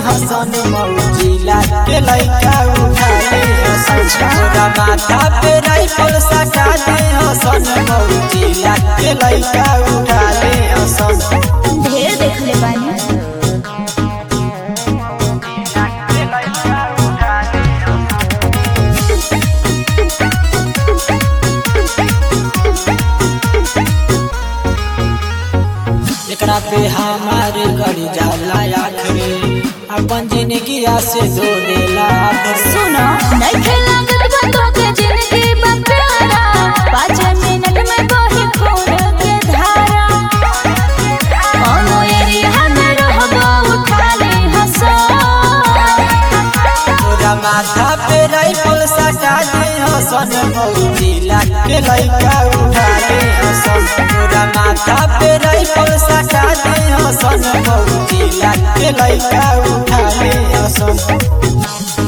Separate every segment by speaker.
Speaker 1: हसन Mozilla के लइका उठा ले हसन तोरा माथा पे राइफल सटा दे हसन मौजिला के लइका उठा ले हसन
Speaker 2: ढेर देखले बानी
Speaker 1: एकरा पे हमारे गड़ी जाला आखिरी अपन जिंदगी से धो देला
Speaker 2: सुनो नइखे लागत बा तोके जिंदगी बा प्यारा पाँच मिनट में बही खून के धारा कोनो एरिया में रहबो उठा ले हंसो
Speaker 1: तोरा माथा पे राइफल सटा दे हसन मौजिला के लइका उठा ले हसन तोरा माथा पे राइफल सटा दे हसन मौजिला के लइका उठा ले हसन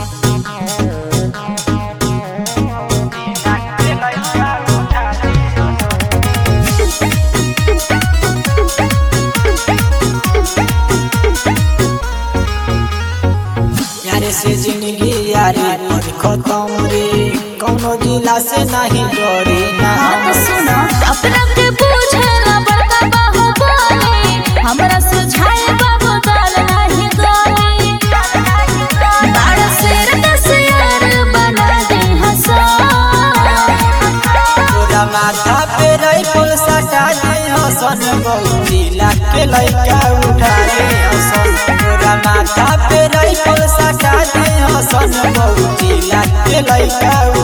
Speaker 1: यारे से जिंदगी यारी पर खत्म रे कौनो जिला से नहीं डरे ना
Speaker 2: हाँ तो सुनो अपना के पूछला बड़का बाहु बोले हमरा सुझाए बाबू दाल नहीं गोली बाड़ शेर का शेर बना दे हंसो
Speaker 1: तोरा माथा पे राइफल सटा दे हसन बहुजिला के लइका उठा ले हसन तोरा माथा पे राइफल सटा दे हसन बहुजिला के लइका